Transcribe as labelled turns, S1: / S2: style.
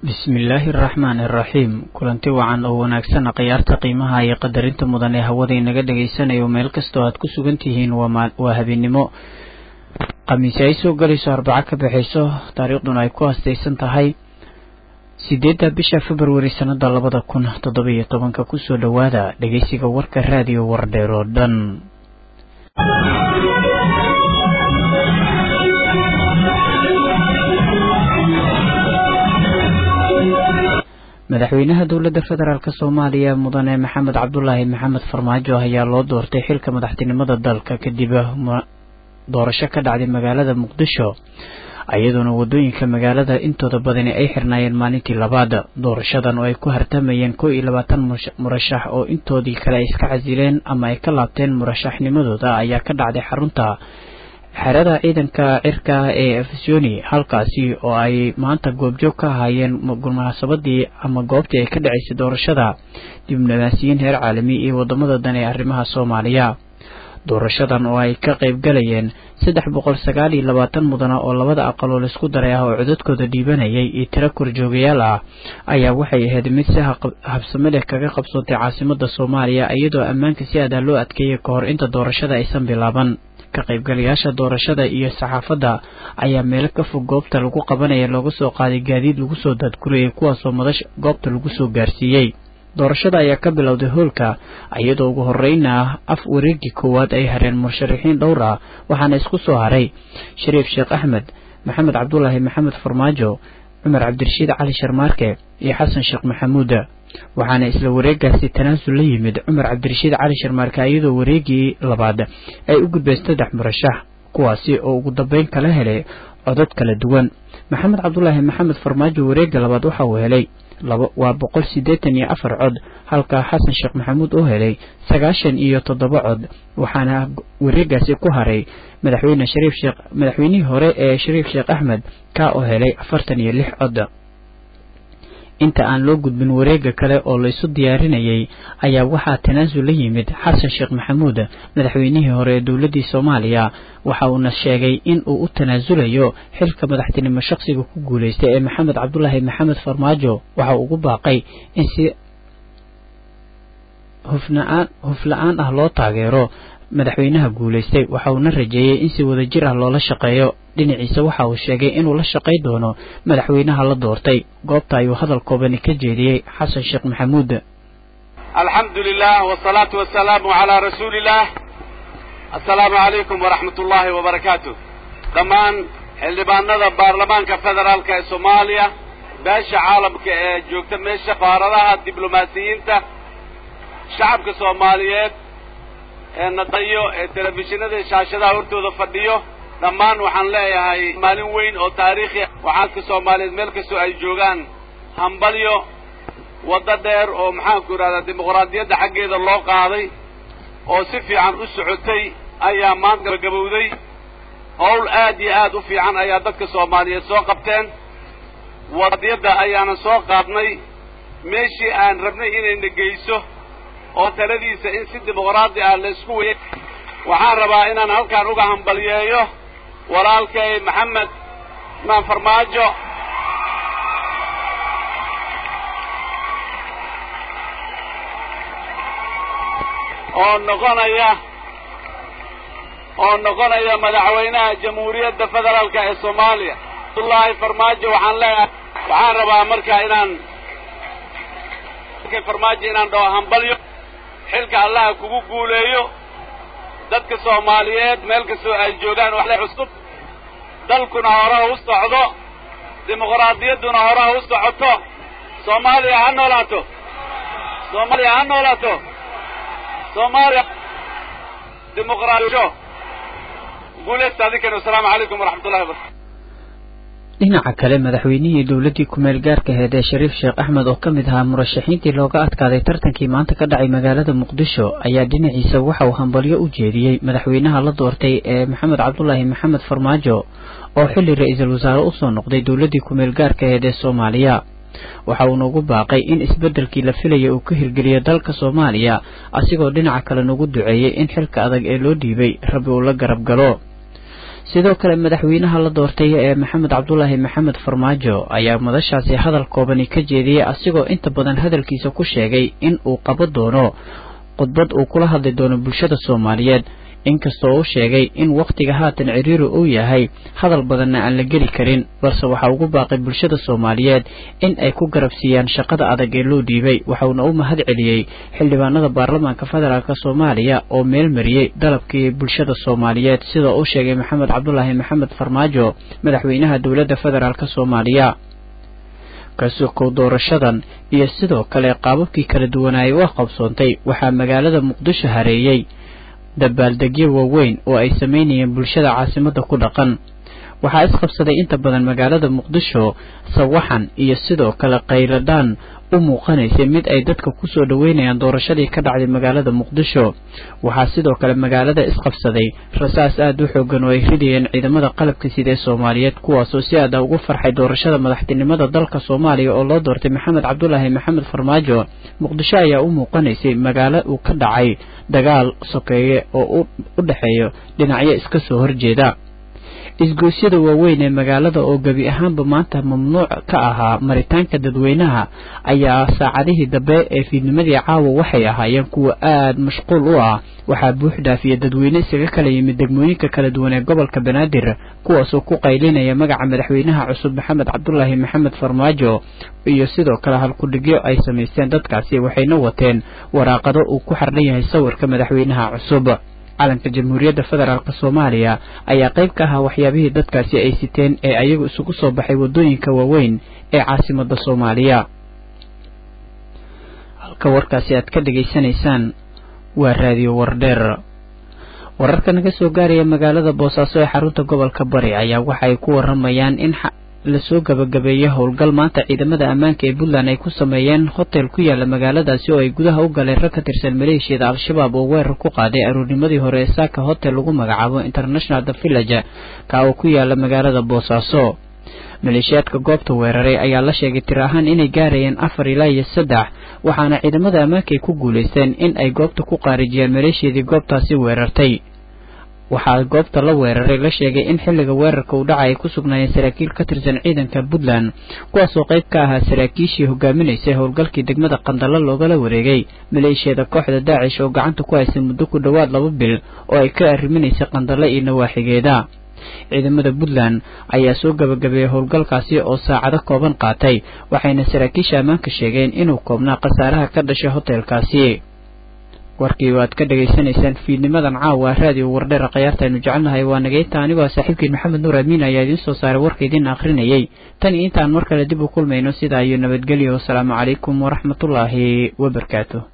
S1: bismillaahi araxmaani araxiim kulanti wacan oo wanaagsan khiyaarta qiimaha iyo qadarinta mudan ee hawada inaga dhagaysanayo meel kastoo aad ku sugan tihiin waa habeennimo khamiisi ay soo galayso arbaco ka baxayso taariikhduna ay ku hastaysan tahay sideedda bisha februari sannada labada kun toddobiyo tobanka kusoo dhowaada dhegeysiga warka raadiyo wardheer oo dhan madaxweynaha dowladda federaalk soomaaliya mudane maxamed cabdulaahi maxamed farmaajo ayaa loo doortay xilka madaxtinimada dalka kadib doorasho ka dhacday magaalada muqdisho iyadoona wadooyinka magaalada intooda badani ay xirnaayeen maalintii labaad doorashadan oo ay ku hartamayeen kow iyo labaatan murashax oo intoodii kale ay iska casileen ama ay ka laabteen murashaxnimadooda ayaa ka dhacday xarunta xerada ciidanka cirka ee efesoni halkaasi oo ay maanta goobjoog ka ahaayeen munaasabadii ama goobtii ay ka dhacaysay doorashada diblomaasiyiin heer caalami iyo wadamada dan ee arrimaha soomaaliya doorashadan oo ay ka qayb galayeen saddex boqol sagaal iyo labaatan mudana oo labada aqaloo laisku daray ah oo codadkooda dhiibanayay iyo tiro korjoogayaal ah ayaa waxay ahayd mid si habsame leh kaga qabsoontay caasimada soomaaliya iyadoo ammaanka si adaa loo adkeeyay ka hor inta doorashada aysan bilaaban ka qaybgalayaasha doorashada iyo saxaafadda ayaa meelo ka fog goobta lagu qabanaya looga soo qaaday gaadiid lagu soo daadgurayay kuwaasoo madasha goobta lagu soo gaarsiiyey doorashada ayaa ka bilowday hoolka iyadoo ugu horeyna af wareegii koowaad ay hareen musharaxiin dhowr ah waxaana isku soo haray shariif sheekh axmed maxamed cabdulaahi maxamed farmaajo cumar cabdirashiid cali sharmaarke iyo xasan sheekh maxamuud waxaana isla wareegaasi tanaasul la yimid cumar cabdirashiid cali sharmaarke iyadoo wareegii labaad ay u gudbeen saddex murashax kuwaasi oo ugu dambeyn kala helay codad kala duwan maxamed cabdulaahi maxamed farmaajo wareega labaad waxa uu helay waa boqol siddeetan iyo afar cod halka xasan sheekh maxamuud uu helay sagaashan iyo toddoba cod waxaana wareegaasi ku haray madaxweyne shariif sheekh madaxweynihii hore ee shariif sheekh axmed kaa oo helay afartan iyo lix cod inta aan loo gudbin wareega kale oo laysu diyaarinayay ayaa waxaa tanaasul la yimid xasan sheekh maxamuud madaxweynihii hore ee dowladdii soomaaliya waxa uuna sheegay in uu u tanaasulayo xilka madaxtinimo shaqsiga ku guulaystay ee maxamed cabdulaahi maxamed farmaajo waxa uu ugu baaqay in si hufnaan hufla-aan ah loo taageero madaxweynaha guulaystay waxa uuna rajeeyey in si wadajir ah loola shaqeeyo dhinaciisa waxa uu sheegay inuu la shaqay doono madaxweynaha la doortay goobta ayuu hadal koobani ka jeediyey xasan sheekh maxamuud
S2: alxamdu lilah wsalaatu wasalaamu calaa rasuuliillah assalaamu calaykum waraxmat ullaahi wabarakaatu dhammaan xildhibaanada baarlamaanka federaalka ee soomaaliya beesha caalamka ee joogta meesha qaaradaha diblomaasiyiinta shacabka soomaaliyeed ee nadayo ee telefishinada shaashadaha hortooda fadhiyo dhammaan waxaan leeyahay maalin weyn oo taariikhi waxaadka soomaaliyeed meel kastoo ay joogaan hambalyo waddo dheer oo maxaanku idhahdaa dimuqraadiyadda xaggeeda loo qaaday oo si fiican u socotay ayaa maanta gabagabowday howl aad iyo aad u fiican ayaa dadka soomaaliyeed soo qabteen wadiyadda ayaanan soo qaadnay meeshii aan rabnay inayna geyso oo taladiisa in si dimuqraadi ah laysku wey waxaan rabaa inaan halkaan uga hambalyeeyo walaalkay maxamed maan farmaajo oo noqonaya oo noqonaya madaxweynaha jamhuuriyadda federaalka ee soomaaliya abdullaahi farmaajo waxaan leeyahay waxaan rabaa marka inaan farmaajo inaan dhaho hambalyo xilka allaha kugu guuleeyo dadka soomaaliyeed meel kastoo ay joogaan waxle cusub dalkuna horaha u socdo dimuqraadiyadduna horaha u socoto soomaaliya ha noolaato soomaaliya ha noolaato soomaaliya dimuqraadiyo guulaysta adinkani wasalaamu calaykum waraxmat ullahi wabarakatu
S1: dhinaca kale madaxweynihii dowladdii ku-meel gaarka aheyd ee shariif sheekh axmed oo ka mid ahaa murashaxiintii looga adkaaday tartankii maanta ka dhacay magaalada muqdisho ayaa dhinaciisa waxa uu hambalyo u jeediyey madaxweynaha la doortay ee maxamed cabdulaahi maxamed farmaajo oo xilli ra-iisul wasaare usoo noqday dowladdii ku-meel gaarka aheyd ee soomaaliya waxa uuna ugu baaqay in isbeddelkii la filaya uu ka hirgeliyo dalka soomaaliya asigoo dhinaca kale nagu duceeyey in xilka adag ee loo dhiibay rabbi uu la garab galo sidoo kale madaxweynaha la doortay ee maxamed cabdulaahi maxamed farmaajo ayaa madashaasi hadal koobani ka jeediyey asigoo inta badan hadalkiisa ku sheegay in uu qabo doono khudbad uu kula hadli doono bulshada soomaaliyeed inkastoo uu sheegay in wakhtiga haatan ciriiri uu yahay hadal badanna aan la geli karin balse waxaa ugu baaqay bulshada soomaaliyeed in ay ku garabsiiyaan shaqada adag ee loo dhiibay waxauna u mahad celiyey xildhibaanada baarlamaanka federaalk soomaaliya oo meel mariyey dalabkii bulshada soomaaliyeed sidoo uu sheegay maxamed cabdulaahi maxamed farmaajo madaxweynaha dowladda federaalk soomaaliya kasukow doorashadan iyo sidoo kale qaababkii kala duwanaayay u qabsoontay waxaa magaalada muqdisho hareeyey dabaaldegyo waaweyn oo ay samaynayeen bulshada caasimadda ku dhaqan waxaa isqabsaday inta badan magaalada muqdisho sawaxan iyo sidoo kale khayradhaan u muuqanaysay mid ay dadka kusoo dhoweynayaan doorashadii ka dhacday magaalada muqdisho waxaa sidoo kale magaalada isqabsaday rasaas aada u xoogan oo ay ridayeen ciidamada qalabka sida ee soomaaliyeed kuwaasoo si aada ugu farxay doorashada madaxtinimada dalka soomaaliya oo loo doortay maxamed cabdulaahi maxamed farmaajo muqdisho ayaa u muuqanaysay magaalo uu ka dhacay dagaal sokeeye oo u dhexeeyo dhinacyo iska soo horjeeda isgoosyada waaweyn ee magaalada oo gebi ahaanba maanta mamnuuc ka ahaa maritaanka dadweynaha ayaa saacadihii dambe ee fiidnimadii caawa waxay ahaayeen kuwa aada mashquul u ah waxaa buux dhaafiya dadweyne isaga kala yimid degmooyinka kala duwan ee gobolka banaadir kuwaasoo ku qaylinaya magaca madaxweynaha cusub maxamed cabdulaahi maxamed farmaajo iyo sidoo kale halkudhigyo ay samaysteen dadkaasi waxayna wateen waraaqado uu ku xardhan yahay sawirka madaxweynaha cusub calanka jamhuuriyadda federaalk soomaaliya ayaa qayb ka ahaa waxyaabihii dadkaasi ay siteen ee ayagu isugu soo baxay waddooyinka waaweyn ee caasimadda soomaaliya halka warkaasi aad ka dhegaysanaysaan waa raadiyo wardheer wararka naga soo gaaraya magaalada boosaaso ee xarunta gobolka bari ayaa waxa ay ku waramayaan in lasoo gabagabeeyey howlgal maanta ciidamada ammaanka ee puntland ay ku sameeyeen hotel ku yaala magaaladaasi oo ay gudaha u galeen rag ka tirsan maleeshiyada al-shabaab oo weerar ku qaaday aruurnimadii hore ee saaka hotel lagu magacaabo international the village ka oo ku yaala magaalada boosaaso maleeshiyaadka goobta weeraray ayaa la sheegay tir ahaan inay gaarayeen afar ilaa iyo saddex waxaana ciidamada ammaanka ay ku guulaysteen in ay goobta ku qaarijiyeen maleeshiyadii goobtaasi weerartay waxaa goobta la weeraray la sheegay in xilliga weerarka uu dhaca ay ku sugnaayeen saraakiil ka tirsan ciidanka puntland kuwaasoo qayb ka ahaa saraakiishii hogaaminaysay howlgalkii degmada qandalo loogala wareegay maleeshiyada kooxda daacish oo gacanta ku haysay muddo ku dhowaad laba bil oo ay ka arriminaysay qandalo iyo nawaaxigeeda ciidamada puntland ayaa soo gabagabeeyey howlgalkaasi oo saacado kooban qaatay waxayna saraakiisha ammaanka sheegeen inuu koobnaa khasaaraha ka dhashay hotelkaasi warkii waad ka dhegaysanaysaan fiidnimadan caawa raadiyo wardheera khayaartaaynu jecelnahay waa nagayta anigoo saaxiibkiin maxamed nuur amiin ayaa idiin soo saaray warka idiin akhrinayay tan iyo intaan mar kale dib u kulmayno sidaa iyo nabadgelyo wasalaamu calaykum waraxmatullaahi wabarakaatu